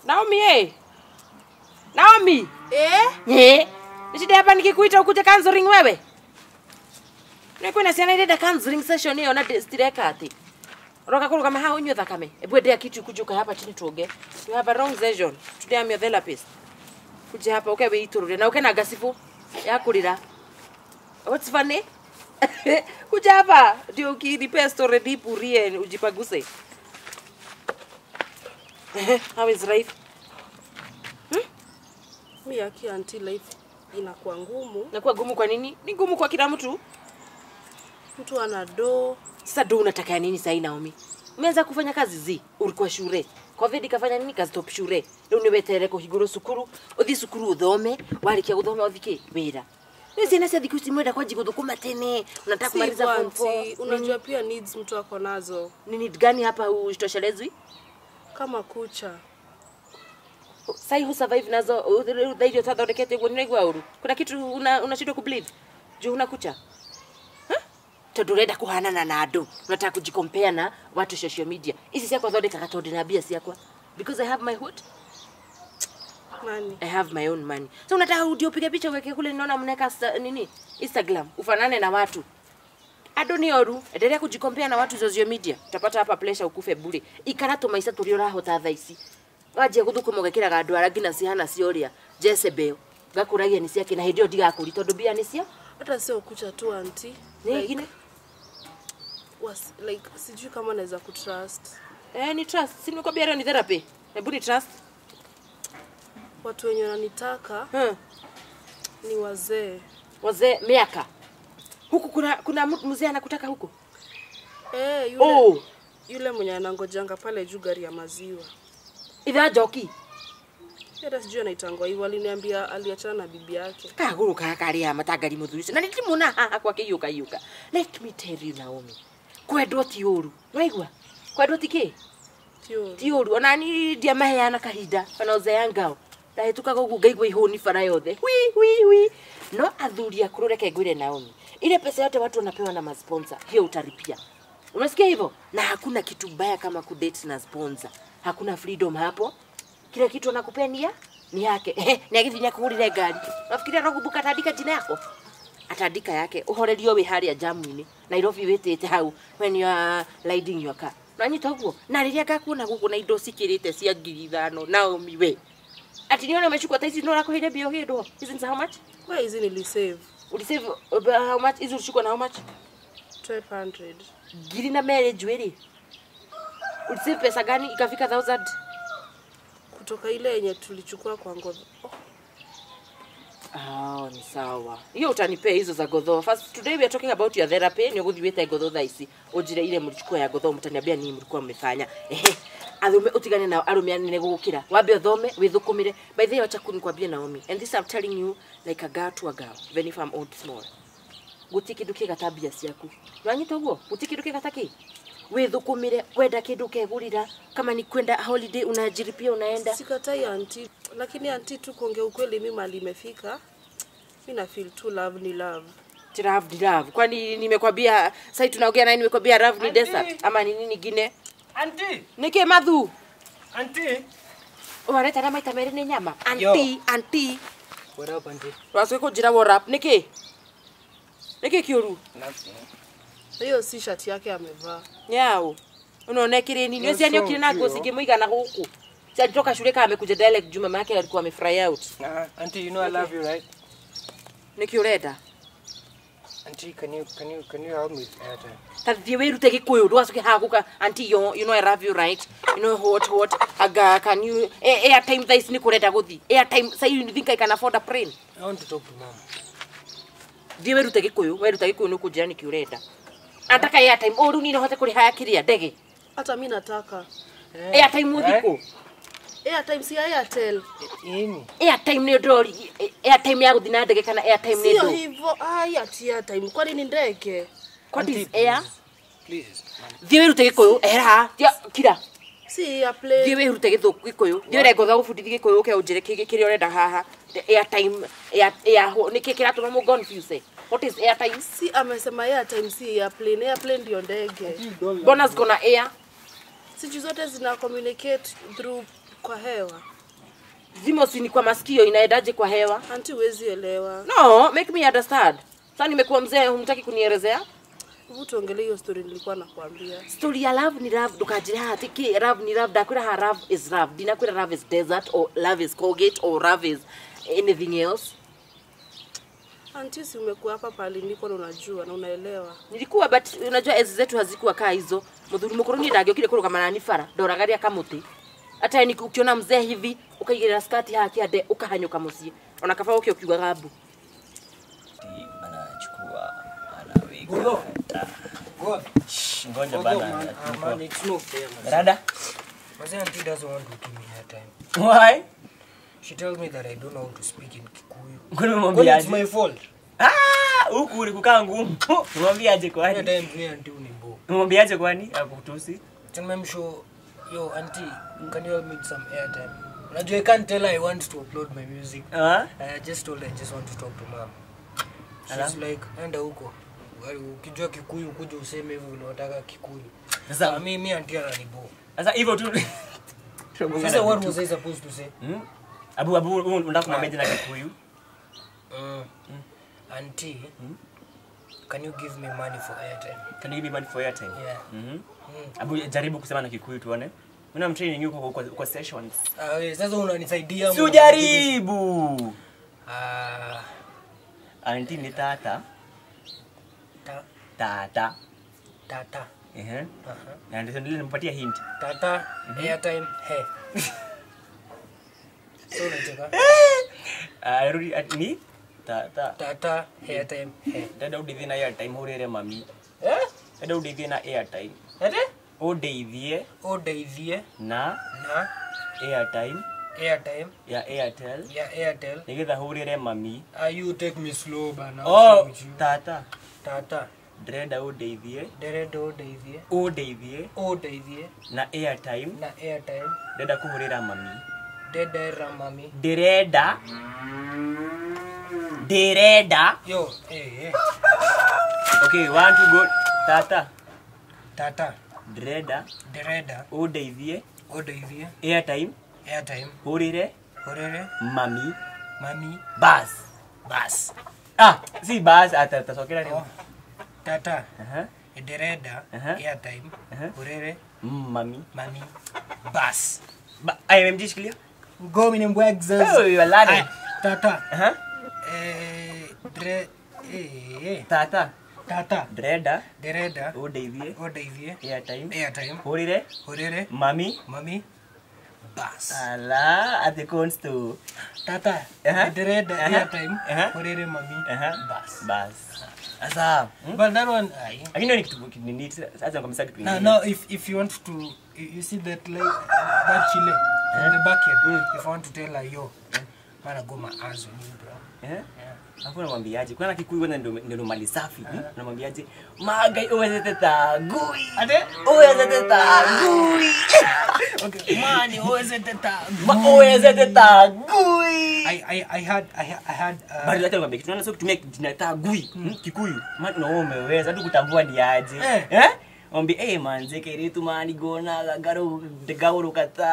Naomi eh. Naomi. Eh? Eh. Nishida hapa nikikuita ukuje counseling wewe. Niko na ciana irenda counseling session hiyo na stireka ati. Roka kuru kama hao unywe thakame. Ebu endea kitu kujuka hapa chini tuoge. You have a wrong session. Today I'm your therapist. Kuja hapa uke witurure na uke na gasifu ya kulira. What's funny? Kuja hapa ndio ukinipe story deep urie ujipaguse. How is life? Mi aki anti life inakuwa ngumu. Nakuwa gumu kwa nini? Ni gumu kwa kila mtu. Mtu ana do Sasa ndo unataka ya nini sahi Naomi? Umeanza kufanya kazi zi, ulikuwa shule. Covid kafanya nini kazi top shule. Rĩu nĩ weterere kũhingũrwo cukuru, ũthiĩ cukuru ũthome, warĩkia gũthoma ũthike wĩra. Rĩu ciana cia thikũ ici mwenda kwanjia gũthũkũma tene, unataka si kumaliza form anti, 4. unajua pia needs mtu ako nazo Ni need gani hapa usitoshelezwi? kama kucha. Sai hu survive nazo rĩu thaa irio twathondekete ũguo nĩraigua ũru. Kuna kitu una unashindwa kubelieve. Juu una kucha. Huh? Tondũ ũrenda kũhanana na andũ, unataka kujikompea na watu social media. Ici ciakwa thondekaga tondũ na mbia ciakwa. Because I have my what? Nani? I have my own money. So unataka urudi upige picha uweke kule naona mnaweka sta- nini? Instagram ufanane na watu. Ado ni oru, endelea kujikompea na watu social media. Utapata hapa pressure ukufe bure. Ikara tumaisa turi urahota thaa ici. Wajia guthukuma ugekiraga andu ara ngina cihana cioria. Jezebel. Ngakuragia ni ciake na hindi iyo ndigakuri tondu mbia ni cia. Hata sio kucha tu anti. Ni Like, ingine. was, like sijui kama naweza kutrust Eh, ni trust. Si nimekwambia leo ni therapy. Hebu ni trust. watu wenye wananitaka Hmm. ni wazee. Wazee miaka. Huku kuna kuna mtu mzee anakutaka huku. Eh, yule, Oh, yule mwenye anangojanga pale juu gari ya maziwa. idha joki. Hata sijui anaitangwa hivyo, aliniambia aliachana na bibi yake. kaguru kaka karĩa matangari mũthuri ũcio na nĩndĩmuona haha kwake iũka iũka let me tell you Naomi kwendwo ti ũru waigua kwendwo ti kĩ Tio. ti ũru ona ni ndiamaheana kahinda ona ũzea ngao ndahĩtũkaga ũguo ngaigua ihũni bara yothe wi wi wi no athuri akũrũ reke ngwĩre Naomi ile pesa yote watu wanapewa na masponsor hiyo utalipia unasikia hivyo na hakuna kitu mbaya kama kudate na sponsor hakuna freedom hapo kile kitu anakupenia ni yake Ehe, ni agithinya kũgũrĩre ngari nafikiria no kumbuka atandika jina yako atandika yake uhorerio wi haria jamu-inĩ nairobi wĩtĩte hau when you are riding your car nanyita ũguo na rĩrĩa ngakuona gũkũ na indo cikĩrĩte cia ngiri ithano naomi we ati nione umechukua ta ici nĩ ũrakũheire mbia ũgĩndwo hizi ni za how much Where hizi nilisave ulisave uh, how much hizi ulichukua na how much 1200. ngiri na mere njuĩrĩ ulisave pesa gani ikafika 1000 kutoka ile yenye tulichukua kwa ngozi. Oh, Oh, ni sawa hiyo utanipea hizo za godho first today we are talking about your therapy ni uguthi wete godho thaa ici unjire ile mlichukua ya godho mtaniambia nini mlikuwa mmefanya ehe athume utigane nao arume anene gugukira wambe uthome withukumire by the way wacha kunikwambia Naomi and this I'm telling you like a girl to a girl even if I'm old small guti kindu kigata mbia ciaku nwanyita uguo guti kindu kigata ki withukumire kwenda kindu kegurira kama ni kwenda holiday unajiripia unaenda sikatai anti, lakini anti tu kuongea ukweli, mi mali imefika, mi na feel tu love ni love. Ti love ni love. Kwani nimekwambia sasa tunaongea naye nimekwambia love ni desert ama ni nini nyingine? Auntie, Niki mathu. auntie. Wareta na maita merĩ nĩ nyama. Yo. Anti, anti. What up, auntie? Wacoke kũnjĩra WhatsApp. Niki? Niki kĩũru? Nothing. Hiyo si shati yake amevaa. Nyau. Unaona kile nini? Wewe You're siani so ukile na nguo cute. zingĩmũigana gũkũ. Si alitoka shule kama amekuja direct juu mama yake alikuwa amefry out. Nah, auntie, you know I love you, right? Niki ũrenda? Auntie, can you can you can you help me with airtime? ta thiĩ wĩrute gĩkũyũ ndũgacoke haha gũka anti yo you know I love you right you know what what aga can you eh, airtime thaa ici nĩ kũrenda gũthi airtime sasa you think I can afford a plane I want to talk to mom. thiĩ wĩrute gĩkũyũ weruta gĩkũyũ nĩ ũkũnjĩra nĩkĩ ũrenda ataka airtime o rĩu niĩ no hote kũrĩha kĩrĩa ndege Hata mi nataka airtime ũthikũ airtime, si Airtel. Ini. airtime nĩ ndori airtime ya gũthi na ndege kana airtime nĩ Sio ndo hivyo, ai ati airtime, kwani ni ndege? what Auntie, is air Please. ma'am. thiĩ wĩrute gĩkũyũ ehera Thia- kira Si ya thiĩ plane. wĩrute gĩthũkũ gĩkũyũ thiĩ ũrenda ngotha gũbundithia gĩkũyũ ũke ũnjĩre kĩ- kĩrĩa ũrenda haha airtime air air nĩkĩ kĩratũma mũ confuse what is airtime Si amesema airtime, si ya plane. Airplane ndio ndege. mbona ziko na air Sijui zote zina communicate through kwa hewa. Zimo si ni kwa masikio inaendaje kwa hewa? Anti huwezi elewa. No, make me understand. Sasa nimekuwa mzee, humtaki kunielezea? Hebu tuongelee hiyo story nilikuwa nakwambia. Story ya love ni love ndukajira hati ki love ni love ndakwira ha love is love. Dinakwira love is desert or love is Colgate or love is anything else. Anti, si umekuwa hapa pale niko na unajua na unaelewa. nilikuwa but unajua enzi zetu hazikuwa kaa hizo muthuri mukuru ni ndangĩokire kũrũgama nani bara ndoragaria kamuti hata ni ukiona mzee hivi ukaigĩrĩra skati haha kĩande ũkahanyũka mũciĩ ona kaba ũkĩ ũkiugaga mbu anachukua anaweka God. Shh, ngoja God, bana man. Ah, man, it's no fair, man. rada My auntie doesn't want to give me her time. why She tells me that I don't know how to speak in Kikuyu. kwani Well, it's umemwambiaje my fault. ah huku ulikukaa ngumu umwambiaje Every kwani time me auntie unimbo. umwambiaje kwani akutusi Tell me, show, yo, auntie, can you help me with some airtime? Unajua, I can't tell her I want to upload my music. ah I just told her I just want to talk to mom. She's Alafu? like, enda huko. Wali- Ukijua Kikuyu kuja useme hivyo unataka Kikuyu. Sasa- Ah, mi mi auntie ananibo. sasa hivyo tu Sasa what was I supposed to say? Hmm? abu abu u- unataka kumwambia na kikuyu Mm. Auntie, can you give me money for airtime? can you give me money for your time Yeah. mhm Mm. abu jaribu kusema na kikuyu tuone Mimi training yuko kwa, kwa sessions Ah, we, sasa unanisaidia si ama- ujaribu Ah, anti ni tata ta- tata tata. ehe Aha. na ndio ndio nimpatia hint Tata, airtime, he. So unacheka? Ah, rudi at- ni tata Tata, airtime, he. dada udeithie na airtime hurire mami Eh? dada udeithie na airtime Ati? udeithie Udeithie na na airtime airtime ya airtel ya Airtel. nigetha hurire mami Ah, you take me slow bana. oh With you. tata Tata, ndĩrenda ũndeithie nderenda udeithie. ũndeithie Udeithie na airtime na airtime. ndĩrenda kũhũrĩra mami Ndendera mami. ndĩrenda ndĩrenda Yo, eh, eh. okay one to go tata Tata, ndĩrenda nderenda ũndeithie udeithie airtime airtime. hũrĩre Horere mami mami. bas bas ah si bas atacokera Oh. rĩu Tata, Aha, nderenda Aha. airtime. Aha. Horere mami mami. Bas. Ba- IMMG shikilia Go mini mbwegzas. Oh, you are learning. Tata, Aha, eh, dre, eh, eh. tata Tata, ndĩrenda nderenda ũndeithie udeithie airtime airtime. hũrĩre Horere mami mami. Bas. ala ati consto Tata, Aha. nderenda Aha. airtime. Aha. Horere mami. bas bas sasa hmm? But that one, aye. lakini ni kitu kinini sasa kabisa kitu Now, kingine now, if if you want to, you, you see that like that chile in the bucket. If you want to tell her, yo, man, I go my ass on you, bro. eh hapo namwambiaje kuna kikuyu kwanza ndio ndio mali safi hmm? namwambiaje magai uwezete tagui Ate? uwezete tagui Okay, man, you always at the top. Ma- uwezete tagui I, I, I had, I, had- I had, bado uh, hata nikwambia kitu naona sio kutumia jina tagui hmm? kikuyu maana na wewe umeweza hadi kutambua ni aje Eh. eh ombi eh manze keritu mani gona garo gauro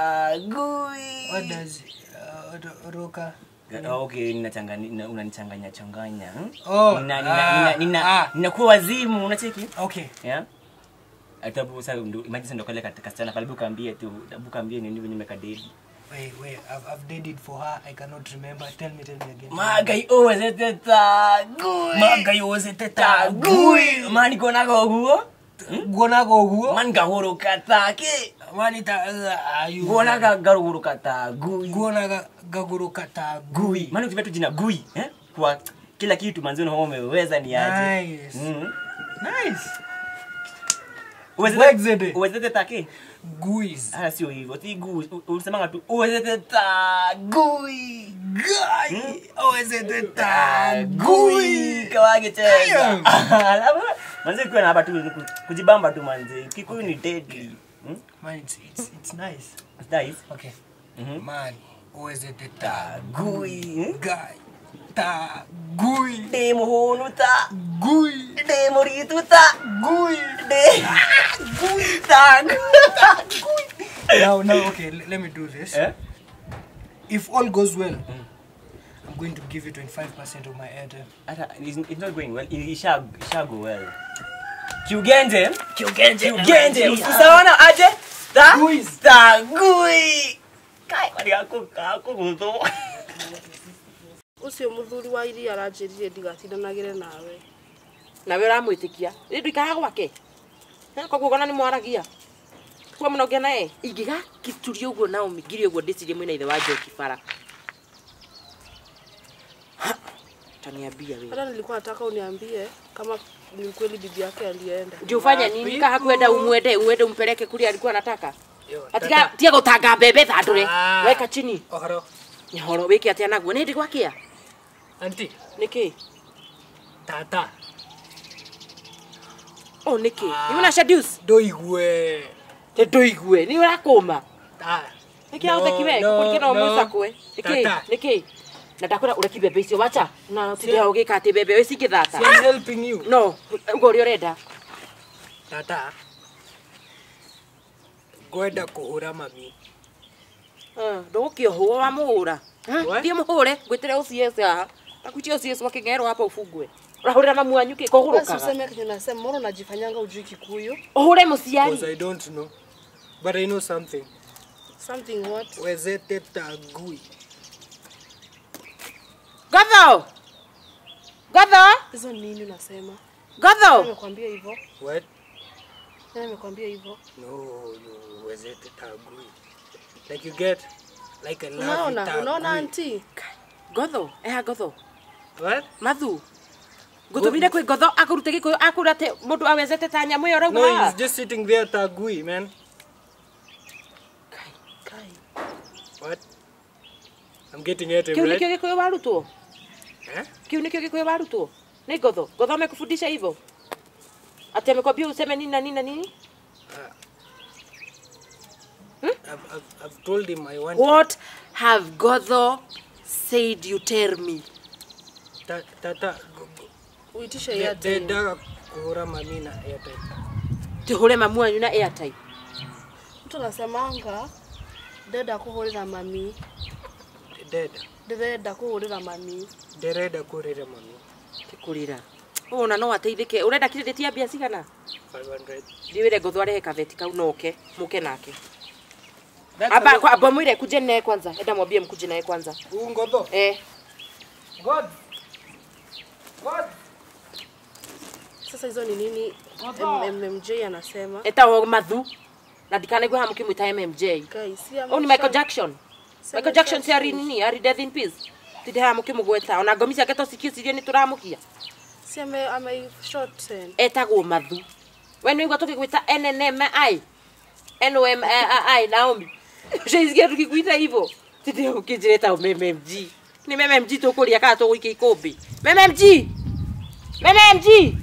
katagui what does, uh, ro- roka? Ah, okay ninachanganya nina- unanichanganya changanya hmm? Oh, nina nina ah, nina nina ah. ninakuwa wazimu unacheki Okay. yeah atabu sasa ndo imagine sasa ndo kale katika sana pale bukaambie tu bukaambie nini venye nimekadedi Wait, wait, I've, I've dated for her. I cannot remember. Tell me, tell me again. magai uwezete tagui Magai uwezete tagui mani konaga oguo Guonaga uguo? mani gahuruka take Mani ta, uh, ayu. guonaga garuguruka tagui Guonaga gaguruka ta gui maana ukitumia tu jina gui eh kwa kila kitu manzoni hao umeweza ni aje Nice. mm. Nice. Uwezete- Wexede. uwezete take Guis. hata sio hivyo si gui U- ulisemanga tu uwezete tagui Guy. Uwezete ta gui kawage cheza alafu manze ukiwa na hapa tu ni ku- kujibamba tu manze kikuyu ni deadly hmm? Man, it's, it's, it's nice. It's nice Okay. Mhm. Man, uwezete ta gui hmm? guy. Ta gui. de muhunu ta Gui. de muritu ta Gui. de gui ta gui Now, now, okay, l- let me do this. eh if all goes well i'm going to give you 25% of my airtime Hata it's, it's not going well. Isha isha go well. Kiugenje? Kiugenje. Kiugenje. Usaona aje? Ta? Guis. Ta gui. Kai wali kako kako guto. Ucio muthuri wa iria aranjĩrire ndigatindanagĩre nawe. nawe ũramwĩtĩkia rĩ ndũikaraga gwake Eh, koguo gona nĩ mwaragia kuo mũnogĩa naye ingĩgakituria ũguo naomi ngiri ũguo ndĩcirie mwĩna ithe wa njoki bara Ha, taniambia wewe Hata nilikuwa nataka uniambie kama ni ukweli bibi yake alienda. ndio ufanye nini kaha kwenda umwende uende umpeleke kule alikuwa anataka Yo, atika tata. tia gutanga mbembe thandũre Ah. weka chini Ohoro. nyahoro wĩke atĩa naguo nĩ ndĩ gwakia Auntie, nĩkĩ tata. o nĩkĩ nĩ ũna seduce Ndoigue. te ndũigue nĩ ũrakũma Ta. nĩkĩ aũtheki we No, kũrikĩra no, mũica kwe nĩkĩ Tata. nĩkĩ na ndakwĩra ũreki mbembe icio wacha na tindĩha ũgĩka atĩ mbembe ĩyo cingĩthata See, I'm helping you. no uguo ũrĩa ũrenda Tata. Ngwenda kũhũra mami. ndũgũkĩohwo wa mũhũra What? thiĩ mũhũre ngwĩtĩre ũciece haha takuitia ũciece wakĩng'erwo hapa ũbungwe ũrahũrĩra mamu wanyu kĩ Basi kũgũrũkaga useme kenye nasema, mbona unajifanyanga ujui Kikuyu? ũhũre Because mũciari I don't know. But I know something. Something what? Wezete tagui. gatho gatho Hizo nini unasema? gatho Nani amekwambia hivyo? What? Nani amekwambia hivyo? No, no, wezete tagui. Like you get, like I love Unaona, you, tagui. unaona auntie? gotho eha gotho What? mathu ngũtũmire kwĩ ngotho akũrute gĩkũyũ akũra atĩ mũndũ awezete ta nyamũ ĩyo No, ũrauma he's just sitting there tagui, man. Kai. What? I'm getting at him, kĩu right? nĩkĩo gĩkũyũ warutwo Eh? kĩu nĩkĩo gĩkũyũ warutwo nĩ ngotho ngotho amekufundisha hivyo ati amekwambia useme nini na nini na nini I've, I've, I've told him I want what have gotho said you tell me ta, tata go- go- Uitishe de- airtime. dendaga kuhura mami na airtime. tũhũre mamu wanyu na airtime Mtu anasemanga ndenda kuhurira mami, Deda, ndĩrenda kuhurira mami. nderenda kurira mami. kĩkũrĩra ona no ateithĩke ũrenda kirĩndĩtia mbia cigana 500. ndiwĩre ngotho arehe kabeti kau noke mũke nake amba kwa- amba mwĩre kuje naye kwanza enda mwambie mkuje naye kwanza Huu ngodho. eh God. God. Sasa hizo ni nini M- MMJ anasema? etagwo mathu na ndikanaigua haha mũkĩmwĩta mmj Guys, si ũyũ ni michael jackson michael jackson si ari nini ari death in peace tindĩ haha mũkĩmũgweta ona ngomi ciake tũcikicirie nĩ tũramũkia Si ame ame shorten. etagwo mathu we nĩ igua tũgĩgwĩta nnmi nmi naomi ũcaicikia tũkĩgwĩta hivo tindĩ ũkĩnjĩra etagwo mmg nĩ mmg tũkũria kana tũgũikia ikũmbĩ mmg mmg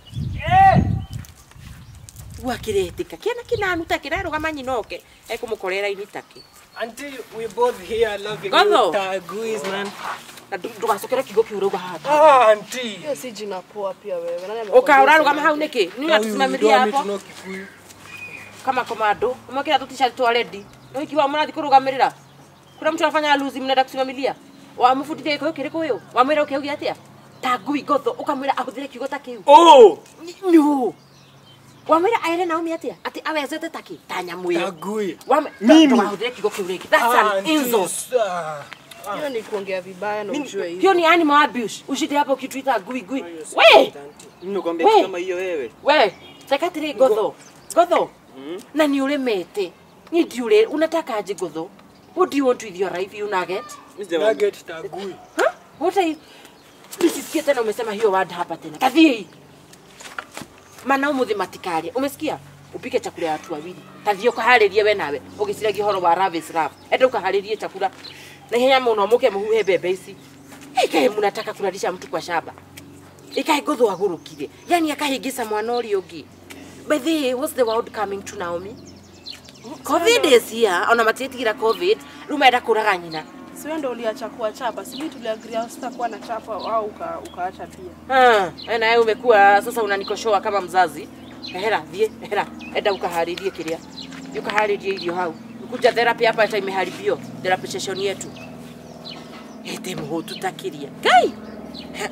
gwakĩretĩka kĩana kĩnanuta kĩrarũgama nyinoke ekũmũkorera ini take Until we both here loving Godho. you taguis, man. na ndũ- ndũgacokere kiugo kĩu ũrauga haha Ah, auntie. Hiyo si jina poa pia wewe. Nani amekwambia ũka ũrarũgama useme hau hivyo? nĩkĩ nĩ Now you- you natusimamiria don't want me hapo to know Kikuyu. kama komando umekira tu t-shirt twa redi nä ikiwa mrathi kå rå gamä rä ra kå rä a må tå arafanya luzi mnaenda kusimamilia wamũbundithia gä kå yå kä rä kå yå wamwä ra å kä augia atä a ta ngui ngotho å kamwä ra ahå thä re kiugo ta kä u Oh, no wamwä ra aere naomi atä a atä awezete ta kä ta nyamå ä yo tagui. ndågahå thä re kiugo kä u rä ngä Ah, auntie, ah. Hiyo ni kuongea vibaya na ujue hivi. hiyo ni animal abuse ushinde hapo ukituita ngui ngui we Nimekwambia We. kitu kama hiyo wewe. we teka atä rä ngotho ngotho na nä å rä mete nä ndiå unataka aje ngotho what do you want with your life you nugget Mimi sijamwambia. Nugget tagui. Huh? What are you? Nisisikie tena umesema hiyo word hapa tena. Kathie. Maana umuthi matikaria. Umesikia? Upike chakula ya watu wawili. Kathie ukaharirie we nawe. Ugiciragia horo wa Ravis Rap. Enda ukaharirie chakula. Na ihenya muno muke muhuhe mbembe ici. Ikae mnataka kulalisha mtu kwa shamba. Ikae gotho agurukire. Yaani akahingisa mwana ũrĩa ũngĩ. By the way, what's the world coming to Naomi? COVID is here. Ona matietigira COVID. Rĩu marenda kũraga nyina. Si wewe ndio uliacha kuwachapa. Si mimi tuliagria sitakuwa na chapa au uka, ukaacha pia. Ah, wewe nawe umekuwa sasa unanikoshoa kama mzazi. Ehera, thie, ehera. Enda ukaharirie kiria. Ukaharirie irio hau. kuja therapy hapa hata imeharibio therapy session yetu ete mho tutakiria ngai He.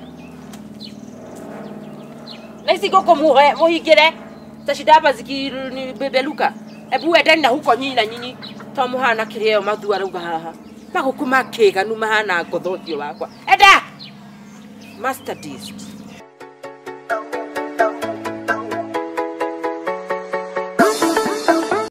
na ici ngũkũ muhe muhingĩre tacinda hapa zikibebeluka ebu endeni na huko nyinyi na nyinyi to muhana kĩrĩo mathu arauga haha magũkũ makĩganu mahana ngotho ũthiũ wakwa enda master Dist.